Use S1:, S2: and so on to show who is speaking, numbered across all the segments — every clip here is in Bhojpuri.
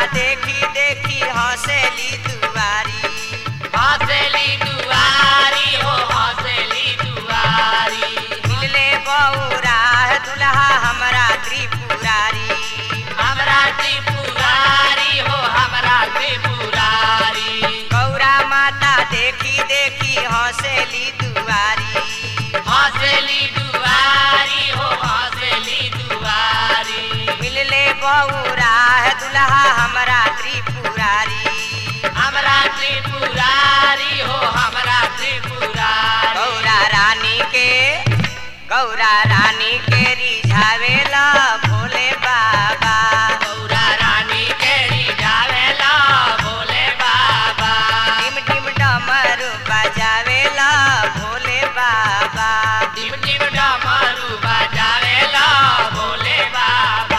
S1: देखी देखी हंसेली दुआरी
S2: हंसली दुआरी हो हंसली दुआरी
S1: मिलले बौरा दुल्हा हमरा त्रिपुरारी
S2: हमरा त्रिपुरारी हो हमरा त्रिपुरारी
S1: गौरा माता देखी देखी हंसेली दुआरी
S2: हंसली दुआरी हो हंसली दुआरी
S1: मिलले बौरा दुल्हा हमरा त्रिपुरारी
S2: हमरा त्रिपुरारी हो हमरा त्रिपुरारी
S1: गौरा रानी के गौरा रानी के रिझावेला भोले बाबा
S2: गौरा रानी के रिझावेला भोले बाबा
S1: टिम टिम डमरू बजावेला भोले बाबा
S2: टिम टिम डमरू बजावेला भोले बाबा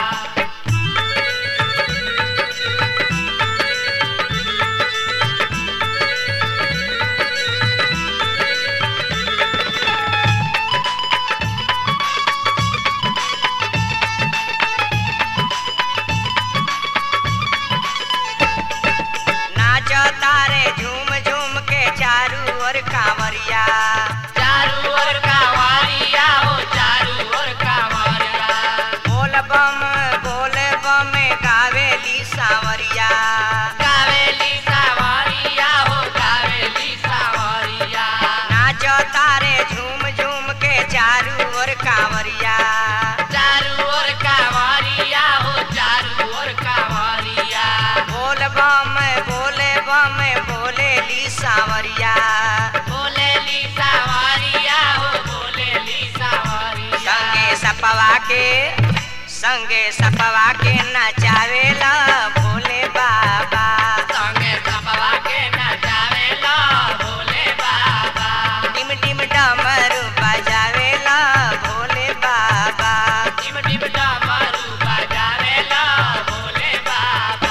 S1: नाच तारे झूम झूम के चारू ओर कांवरिया
S2: चारू ओर कांवरिया हो चारू ओर कांवरिया
S1: बोल बम बोल बम गावेली सांवरिया
S2: कावेली सावरिया हो कावेली सावरिया
S1: नाच तारे झूम झूम के चारू ओर कांवरिया
S2: चारू ओर कांवरिया हो चारू ओर कांवरिया
S1: बोल बम बोले बम बोलेली सांवरिया
S2: बोलेली सावरिया हो बोलेली सावरिया
S1: संगे सपवा के संगे सपवा के नचावेला भोले बाबा
S2: संगे सपवा के नचावेला भोले बाबा
S1: टिम टिम डमरू बजावेला भोले बाबा
S2: टिम टिम डमरू बजावेला भोले बाबा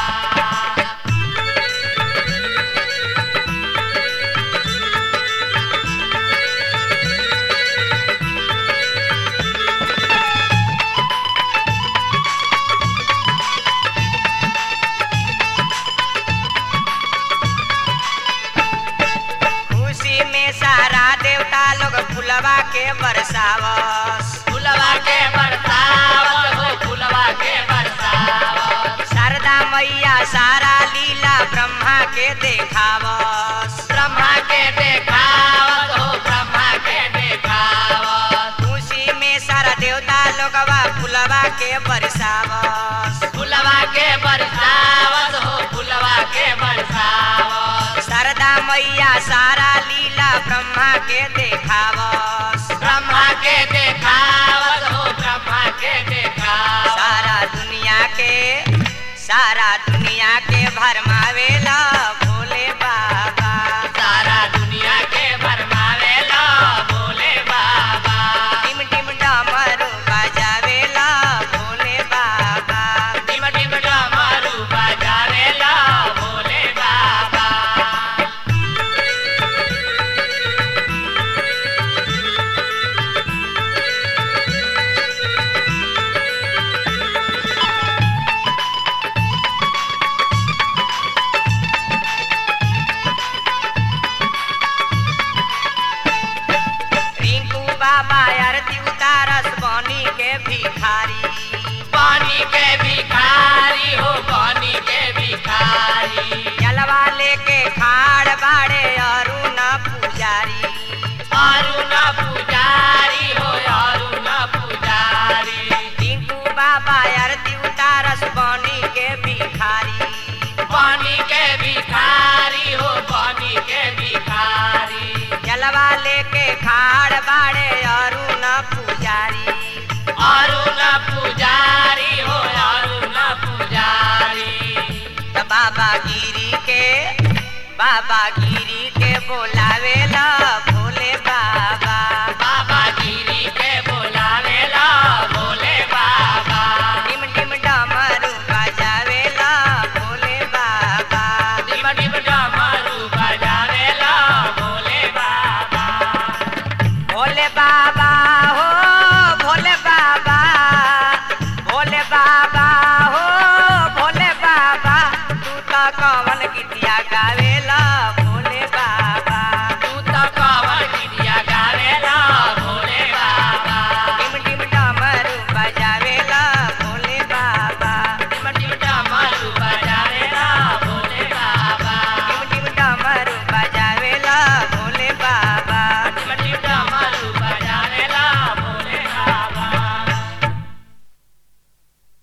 S1: खुशी में सारा देवता लोग फुलवा के बरसावस
S2: फुलवा के बरसावत हो फुलवा के बरसावत
S1: शारदा मैया सारा लीला ब्रह्मा के देखावस
S2: ब्रह्मा के देखावत हो ब्रह्मा के देखावत
S1: खुशी में सारा देवता लोगवा फुलवा के बरसावस
S2: फुलवा के बरसावत हो फुलवा के बरसावत
S1: शारदा मैया सारा लीला ब्रह्मा के देखावस
S2: ब्रह्मा के देखावत हो ब्रह्मा के देखावत
S1: सारा दुनिया के सारा दुनिया के भरमावेला भोले बाबा
S2: सारा दुनिया के भरमावेला भोले बाबा
S1: टिम टिम डमरू बजावेला भोले बाबा
S2: टिम टिम डमरू बजावेला भोले बाबा
S1: रिंकू बाबा आरती उतारस बनी के भिखारी
S2: पानी के भिखारी हो पानी के भिखारी
S1: जलवा लेके खाड़ बाड़े अरुण पुजारी
S2: अरुण पुजारी हो अरुण पुजारी
S1: रिंकू बाबा आरती उतारस बनी के भिखारी
S2: पानी के भिखारी हो पानी के भिखारी
S1: जलवा लेके खाड़ बाड़े अरुण पुजारी
S2: अरुण पुजारी हो अरुण पुजारी
S1: त बाबा गिरी के बाबा गिरी के बोलावेला